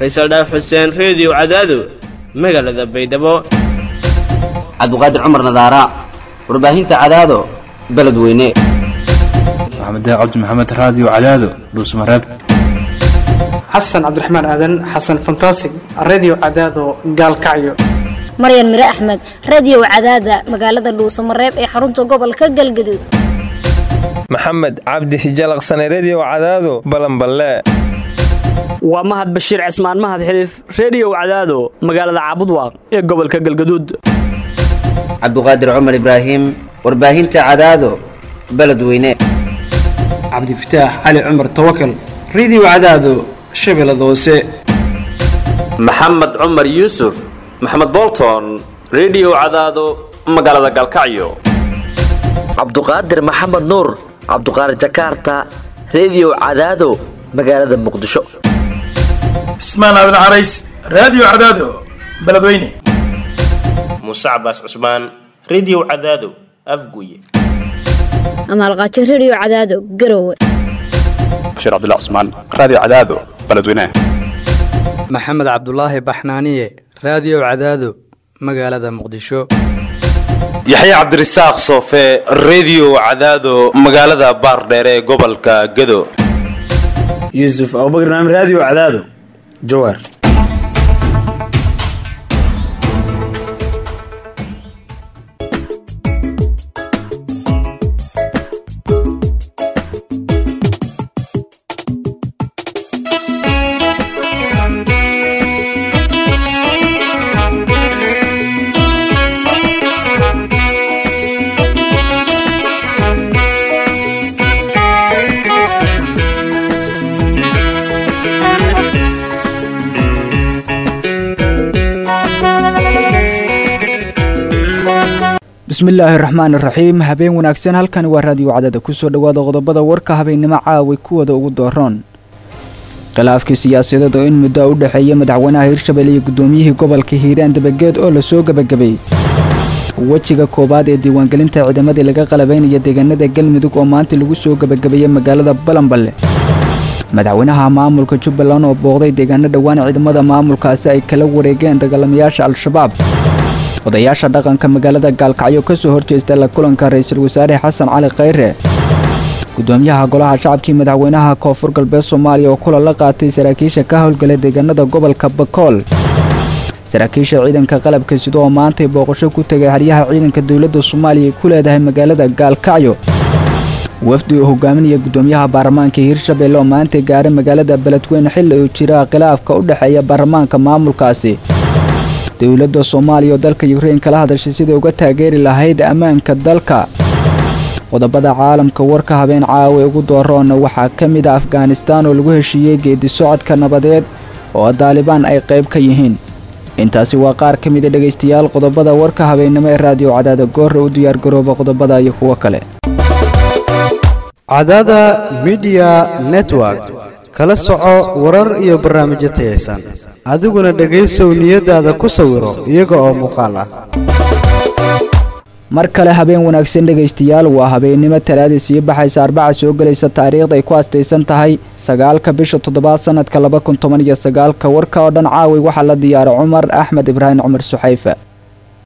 faysal dhaaf xuseen reediyo cadaado magaalada baydhabo cabdiqaadir cumar nadaara warbaahinta cadaado beledweyne maxamed cabdi maxamed raadiyo cadaado dhuusmareeb xasan cabdiraxmaan aadan xasan fantasig redio cadaado gaalkacyo maryan mire axmed radio cadaada magaalada dhuusamareeb ee xarunta gobolka galgaduud maxamed cabdi hijalaqsane redio cadaado balanballe waa mahad bashiir cismaan mahad xiliif reediyow cadaado magaalada caabudwaaq ee gobolka galgaduud cabdiqaadir cumar ibraahim warbaahinta cadaado beledweyne cabdifataax cali cumar tawakal redio cadaado shabeellada hoose maxamed cumar yuusuf maxamed bolton redio cadaado magaalada galkacyo cabduqaadir maxamed nuur cabduqaadir jakaarta redio cadaado magaalada muqdisho cismaan aadan carays raadiyo cadaado beledweyne muuse cabaas cusmaan redio cadaado afguye amaalqaajo redio cadaado garowe bashiir cabdilla cusmaan raadiyo cadaado beledweyne maxamed cabdulaahi baxnaaniye raadiyo cadaado magaalada muqdisho yaxya cabdirasaaq soofe redio cadaado magaalada baardheere ee gobolka gado yuusuf abubakr naam raadiyo cadaado jawaar bismillaahi raxmaan iraxiim habeen wanaagsan halkani waa raadiyo cadada kusoo dhowaada qodobada warka habeennimo caaway kuwada ugu dooroon khilaafkii siyaasadeed oo in muddo u dhexeeya madaxweynaha hirshabelle iyo guddoomiyihii gobolka hiiraan dabageed oo lasoo gebagabay wejiga koowaad ee diiwaangelinta ciidamadii laga qalabaynaya deegaanada galmudug oo maanta lagu soo gebagabeeyey magaalada balanballe madaxweynaha maamulka jubbaland oo booqday deegaano dhowaan ciidamada maamulkaasi ay kala wareegeen dagaalamayaasha al-shabaab odayaasha dhaqanka magaalada gaalkacyo ka soo horjeesta la kulanka ra-iisul wasaare xasan cali khayre gudoomiyaha golaha shacabkii madaxweynaha koonfur galbeed soomaaliya oo kulan la qaatay saraakiisha ka howlgala deegaanada gobolka bakool saraakiisha ciidanka qalabka sida oo maantay booqasho ku tegay haryaha ciidanka dowladda soomaaliya ay ku leedahay magaalada gaalkacyo wafdi uu hogaaminaya gudoomiyaha baarlamaanka hiirshabelle oo maantay gaaray magaalada beledweyne xilli uu jira khilaafka u dhexeeya baarlamaanka maamulkaasi dowladda soomaaliya oo dalka yukrain kala hadashay siday uga taageeri lahayd ammaanka dalka qodobada caalamka warka habeen caawa ugu dooroona waxaa ka mid a afghanistaan oo lagu heshiiyey geedi socodka nabadeed oo daalibaan ay qayb ka yihiin intaasi waa qaar ka mida dhegaystayaal qodobada warka habeennimo ee raadiyo cadaada goorre u diyaargarooba qodobada iyo kuwo kale cadaada midiya network kala soco warar iyo barnaamijyo tayaysan adiguna dhegaysow niyadaada ku sawiro iyaga oo muuqaal ah mar kale habeen wanaagsan dhegaystayaal waa habeennimo talaadii sii baxaysa arbaca soo gelaysa taariikhda ay ku astaysan tahay sagaalka bisha toddobaad sanadka laba kun toban iyo sagaalka warka oo dhan caaway waxaa la diyaaray cumar axmed ibraahim cumar suxayfe